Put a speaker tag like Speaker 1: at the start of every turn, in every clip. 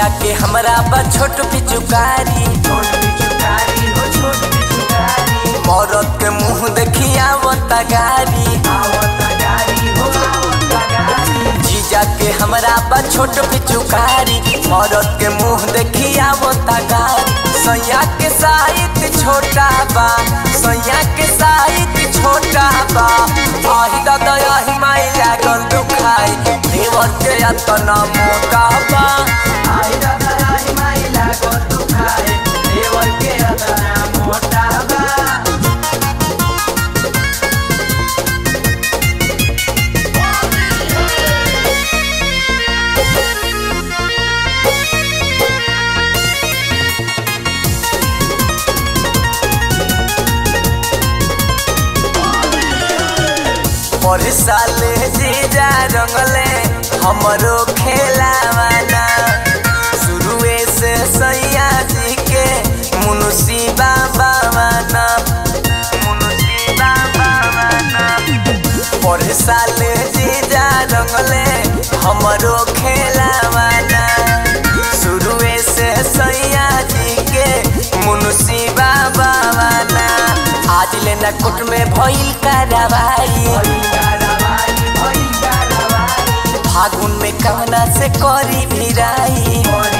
Speaker 1: जीजा के हमरा बा छोट पिचुकारी मरद के मुंह देखिया गारी जीजा के हमरा बा छोट पिचुकारी मरद के मुंह देखिया गारी सैया के साहित्य छोटा बा सैया के साहित्य छोटा बा आही दादा आही माई लागल दुखाई देवर के अतना मोटा बा आही दादा आही माई लागल दुखाई देवर के अतना मोटा बा पर साले जीजा रंगले हमरो खेलावाना शुरुए से सैया जी के मुनुसी बाबा वाना मुनुसी बाबा वाना पर साले जीजा रंगले हमरो खेलावाना शुरुए से सैया जी के मुनुसी बाबा वाना आज लेना कोट में भइल कारवाई फागुन में कहना से करी भिराई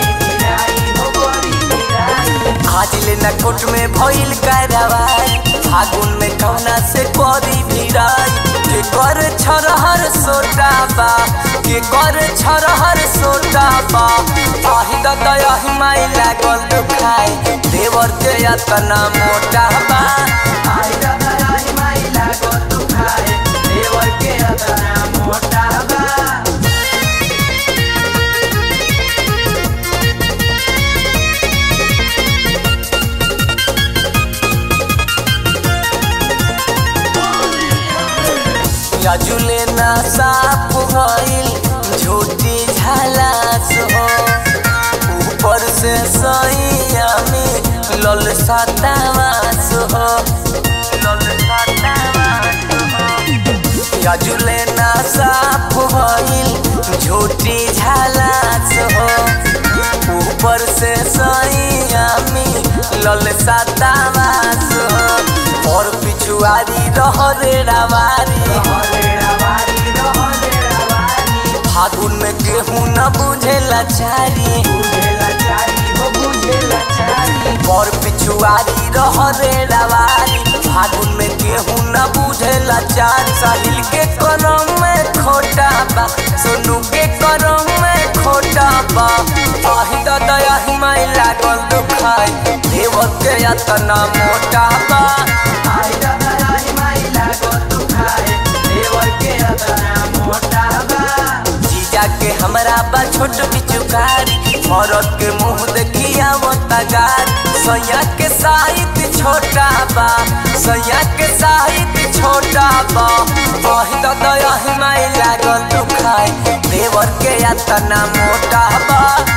Speaker 1: आज लेना कोट में भइल कारवाई फागुन में कहना से करी भिराई के कर छरहर सोटा बा के कर छरहर सोटा बा आही दादा आही माई लागल दुखाई देवर के यातना मोटा बा आही दादा आही माई लागल दुखाई देवर के यातना मोटा बा याजुले ना साफ भइल झूठी झालास हो ऊपर से सैया में लल सतावास हो लल सतावास हो याजुले ना साफ भइल झूठी झालास हो ऊपर से सैया में लल सतावास हो और पिछुआरी रहरे रवारी फागुन में केहू न बुझे लाचारी और पिछुआरी रहरे रवारी फागुन में केहू न बुझे लाचारी साहिल के करम में खोटा बा सोनू के करम में खोटा बा आही दादा आही माई लागल दुखाई देवर के यातना मोटा बा आही दादा आही माई लागल दुखाई देवर के यातना मोटा बा जीजा के हमरा बा छोट पिचुकारी मरद के मुंह देखिया गार सैया के साहित्य छोटा बा सैया के साहित्य छोटा बा आही दादा आही माई लागल दुखाई देवर के यातना मोटा बा